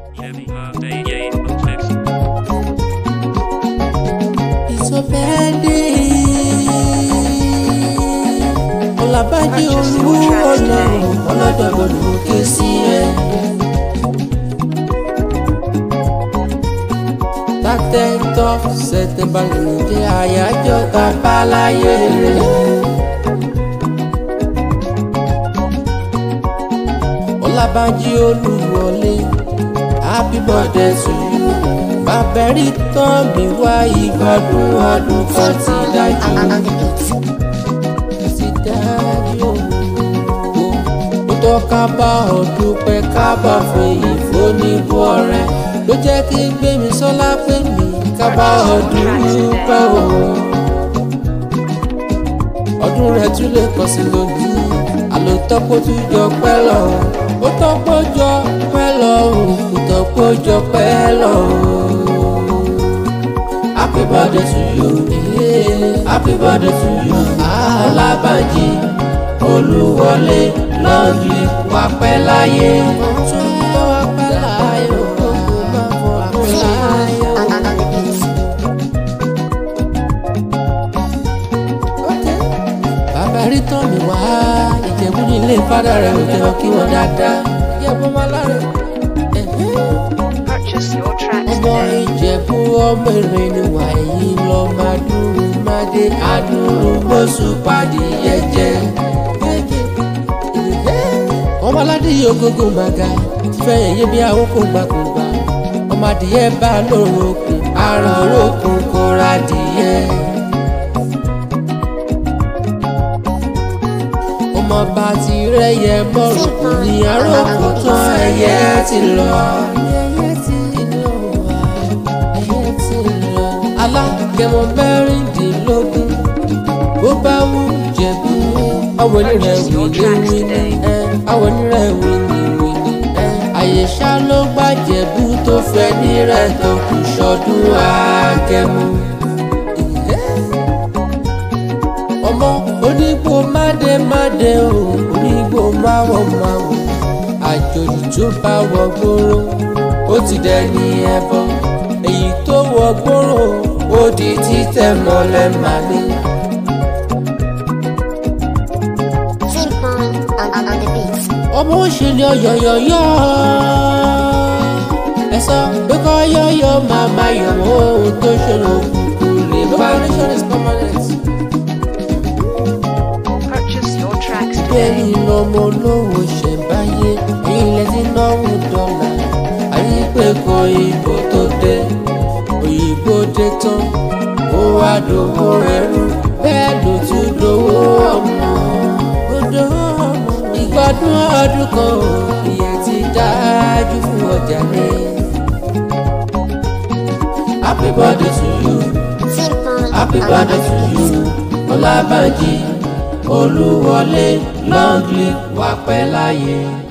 Jimmy Day on mix. ìsọfẹ́dé ọ̀làbájí olú ọlọ́run ọlọ́dọ̀gbọ̀dọ̀ ké sí ẹ. tàtẹ́tọ́ sẹ̀tẹ̀mbàlẹ̀ jẹ́ àyájọ́ tàbáláyé rẹ̀. ọ̀làbájí olúwọlé happy birthday to you bàbẹ̀rí tán mi wá ìgbádùn ọdún kan ti dájú ti dájú ó tọ́ ká bá ọ dúpẹ́ ká bá fèyí fóníbù ọ̀rẹ́ ló jẹ́ kí gbémi sọ́lá pé mi ká bá ọ dúpẹ́ o ọdún rẹ̀ tún lè kọ́ sí lónìí àlòtọ́ kó tún jọ pẹ́ lọ ó tọ́ kó jọ pẹ́ lọ kò tọ́ kó jọ pẹ́ lọ. Happy birthday to you, yeah. happy birthday to you, Alábànjí Olúwọlé long live wà pẹ́ láyé. Tún bọ́ wá pẹ́ láyé o, kò má bọ̀ wá pẹ́ láyé o. bàbá rí tán mi wá ìjẹ̀bú ní ilé fádà rẹ̀ ò jẹ́ kí wọ́n dáadáa ìjẹ̀bú máa láre. Purchase your tracks ọmọ today. ìjẹ̀bú ọmọ èrè ni wà èyí lọ máa dúró máa dé àdúró gbósù pàdé yẹjẹ. ọmọ aládé yìí ogógó màgà fẹ́ yẹyẹ bí àwòkọ́ gbàgbọ́gbà ọmọ adìyẹ bá lórokùn àrùn orókùn kò ra adìyẹ. ọmọ bá ti rẹ́yẹ mọ́rùn kò ní àròkù tán ẹyẹ ti lọ. ẹyẹ ti lọ wá ẹyẹ ti lọ. alágẹmọ mẹ́rìndínlógún bó bá wù jẹ̀bú. àwọn onírẹ̀ wìní wìní ẹ àwọn onírẹ̀ wìní wìní ẹ. àyèṣà ló gbàjẹ̀bú tó fẹ́ nírẹ̀ tó kù sọdún àgẹ̀mú ọmọ onígbò máde máde o onígbò máwọ máwọ àjòjì tó bá wọ gbòòrò ó ti dẹni ẹbọ èyí tó wọ gbòòrò ó di títẹ̀ mọ́lẹ̀ màní. Ping pong on, on, on the beat. ọmọ òṣèlú ọyọyọyọ ẹ sọ pé kọ́ yọyọ màmá yọ̀wọ́ ohun tó ṣòro kúkú lè bá rí. Purchase your tracks bẹ́ẹ̀ today. ni lọ́mọ olówó ṣẹ̀báyé ilẹ̀ tí náwó dọ́là àyè pé kọ ìbò tó dé òyìnbó dé tán ó wá dòwó ẹrú bẹ́ẹ̀ ló tún dòwó ọmọ odò ọmọ ìgbádùn ọdún kan ò ìyẹn ti dájú fún ọjà rẹ. happy birthday to you. Ping pong Happy on, on, birthday on to the beat. you, Ọlábànjí Olúwọlé long live wà pẹ́ láyé.